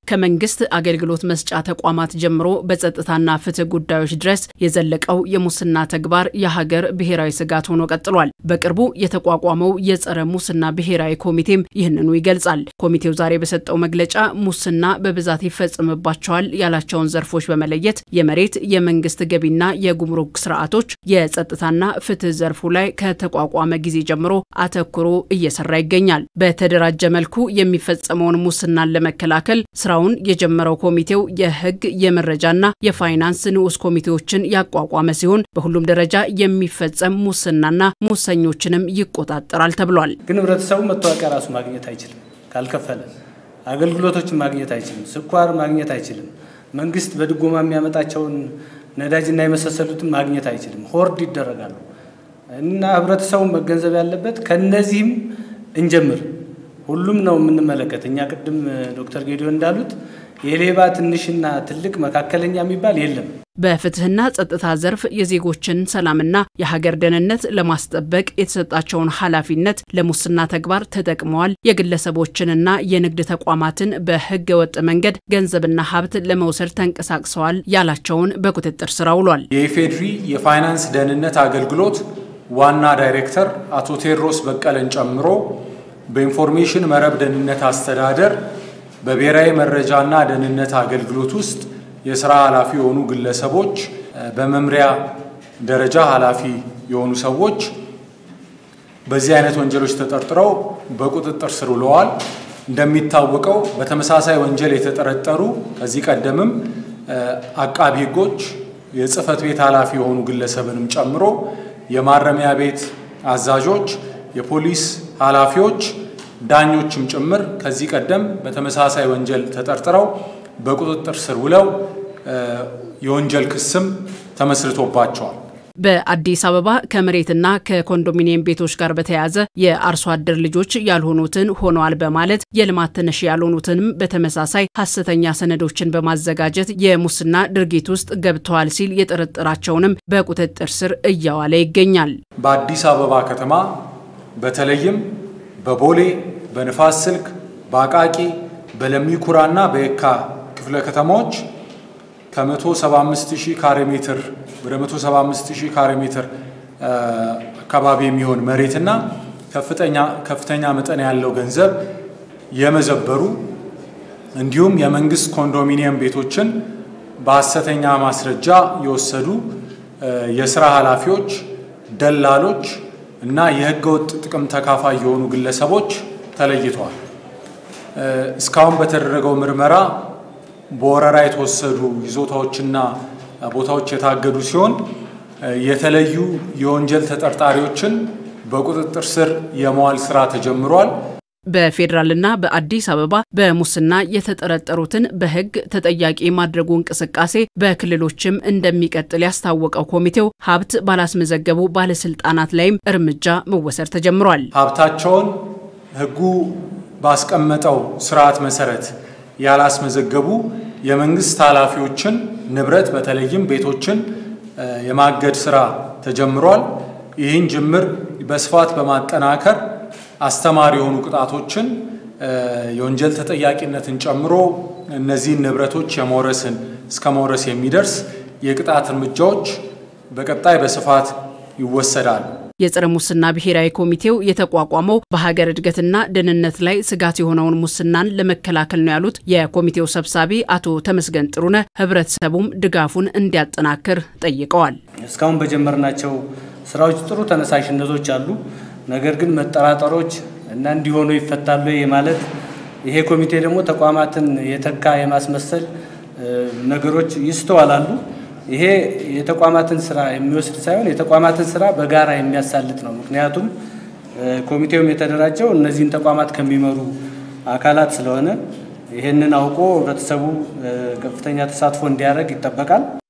ከመንግስት አገልግሎት መስጫ ተቋማት ጀምሮ በጸጥታና ፍትህ ጉዳዮች ድረስ የዘለቀው የሙስና ተግባር የሀገር ብሔራዊ ስጋት ሆኖ ቀጥሏል። በቅርቡ የተቋቋመው የጸረ ሙስና ብሔራዊ ኮሚቴም ይህንኑ ይገልጻል። ኮሚቴው ዛሬ በሰጠው መግለጫ ሙስና በብዛት ይፈጽምባቸዋል ያላቸውን ዘርፎች በመለየት የመሬት፣ የመንግስት ገቢና የጉምሩክ ስርዓቶች፣ የጸጥታና ፍትህ ዘርፉ ላይ ከተቋቋመ ጊዜ ጀምሮ አተኩሮ እየሰራ ይገኛል። በተደራጀ መልኩ የሚፈጸመውን ሙስናን ለመከላከል ስራውን የጀመረው ኮሚቴው የህግ የመረጃና የፋይናንስ ንዑስ ኮሚቴዎችን ያቋቋመ ሲሆን በሁሉም ደረጃ የሚፈጸም ሙስናና ሙሰኞችንም ይቆጣጠራል ተብሏል። ግን ህብረተሰቡ መታወቂያ ራሱ ማግኘት አይችልም ካልከፈለ፣ አገልግሎቶችን ማግኘት አይችልም፣ ስኳር ማግኘት አይችልም፣ መንግስት በድጎማ የሚያመጣቸውን ነዳጅና የመሳሰሉትን ማግኘት አይችልም። ሆርድ ይደረጋሉ እና ህብረተሰቡ መገንዘብ ያለበት ከነዚህም እንጀምር ሁሉም ነው የምንመለከት። እኛ ቅድም ዶክተር ጌዲዮን እንዳሉት የሌባ ትንሽና ትልቅ መካከለኛ የሚባል የለም። በፍትህና ጸጥታ ዘርፍ የዜጎችን ሰላምና የሀገር ደህንነት ለማስጠበቅ የተሰጣቸውን ኃላፊነት ለሙስና ተግባር ተጠቅመዋል፣ የግለሰቦችንና የንግድ ተቋማትን በህገ ወጥ መንገድ ገንዘብና ሀብት ለመውሰድ ተንቀሳቅሰዋል ያላቸውን በቁጥጥር ስር አውሏል። የኢፌዴሪ የፋይናንስ ደህንነት አገልግሎት ዋና ዳይሬክተር አቶ ቴዎድሮስ በቀለን ጨምሮ በኢንፎርሜሽን መረብ ደህንነት አስተዳደር በብሔራዊ መረጃና ደህንነት አገልግሎት ውስጥ የስራ ኃላፊ የሆኑ ግለሰቦች፣ በመምሪያ ደረጃ ኃላፊ የሆኑ ሰዎች በዚህ አይነት ወንጀሎች ተጠርጥረው በቁጥጥር ስር ውለዋል። እንደሚታወቀው በተመሳሳይ ወንጀል የተጠረጠሩ ከዚህ ቀደምም አቃቢ ህጎች የጽህፈት ቤት ኃላፊ የሆኑ ግለሰብንም ጨምሮ የማረሚያ ቤት አዛዦች፣ የፖሊስ ኃላፊዎች፣ ዳኞችም ጭምር ከዚህ ቀደም በተመሳሳይ ወንጀል ተጠርጥረው በቁጥጥር ስር ውለው የወንጀል ክስም ተመስርቶባቸዋል። በአዲስ አበባ ከመሬትና ከኮንዶሚኒየም ቤቶች ጋር በተያያዘ የአርሶ አደር ልጆች ያልሆኑትን ሆነዋል በማለት የልማት ተነሽ ያልሆኑትንም በተመሳሳይ ሀሰተኛ ሰነዶችን በማዘጋጀት የሙስና ድርጊት ውስጥ ገብተዋል ሲል የጠረጠራቸውንም በቁጥጥር ስር እያዋለ ይገኛል። በአዲስ አበባ ከተማ በተለይም በቦሌ፣ በንፋስ ስልክ፣ በአቃቂ፣ በለሚኩራና በየካ ክፍለ ከተማዎች ከ175 ሺህ ካሬ ሜትር ወደ 175 ሺህ ካሬ ሜትር አካባቢ የሚሆን መሬትና ከፍተኛ መጠን ያለው ገንዘብ የመዘበሩ እንዲሁም የመንግስት ኮንዶሚኒየም ቤቶችን በሐሰተኛ ማስረጃ የወሰዱ የስራ ኃላፊዎች፣ ደላሎች እና የህገወጥ ጥቅም ተካፋይ የሆኑ ግለሰቦች ተለይተዋል። እስካሁን በተደረገው ምርመራ በወረራ የተወሰዱ ይዞታዎችና ቦታዎች የታገዱ ሲሆን የተለዩ የወንጀል ተጠርጣሪዎችን በቁጥጥር ስር የመዋል ስራ ተጀምሯል። በፌዴራልና በአዲስ አበባ በሙስና የተጠረጠሩትን በህግ ተጠያቂ ማድረጉ እንቅስቃሴ በክልሎችም እንደሚቀጥል ያስታወቀው ኮሚቴው ሀብት ባላስመዘገቡ ባለስልጣናት ላይም እርምጃ መወሰድ ተጀምሯል። ሀብታቸውን ህጉ ባስቀመጠው ስርዓት መሰረት ያላስመዘገቡ የመንግስት ኃላፊዎችን ንብረት በተለይም ቤቶችን የማገድ ስራ ተጀምሯል። ይህን ጅምር በስፋት በማጠናከር አስተማሪ የሆኑ ቅጣቶችን የወንጀል ተጠያቂነትን ጨምሮ እነዚህን ንብረቶች የመውረስን እስከ መውረስ የሚደርስ የቅጣት እርምጃዎች በቀጣይ በስፋት ይወሰዳሉ። የጸረ ሙስና ብሔራዊ ኮሚቴው የተቋቋመው በሀገር እድገትና ደህንነት ላይ ስጋት የሆነውን ሙስናን ለመከላከል ነው ያሉት የኮሚቴው ሰብሳቢ አቶ ተመስገን ጥሩነህ ህብረተሰቡም ድጋፉን እንዲያጠናክር ጠይቀዋል። እስካሁን በጀመርናቸው ስራዎች ጥሩ ተነሳሽነቶች አሉ። ነገር ግን መጠራጠሮች እና እንዲሆኑ ይፈታሉ ማለት ይሄ ኮሚቴ ደግሞ ተቋማትን የተካ የማስመሰል ነገሮች ይስተዋላሉ። ይሄ የተቋማትን ስራ የሚወስድ ሳይሆን የተቋማትን ስራ በጋራ የሚያሳልጥ ነው። ምክንያቱም ኮሚቴውም የተደራጀው እነዚህን ተቋማት ከሚመሩ አካላት ስለሆነ ይህንን አውቆ ህብረተሰቡ ከፍተኛ ተሳትፎ እንዲያደርግ ይጠበቃል።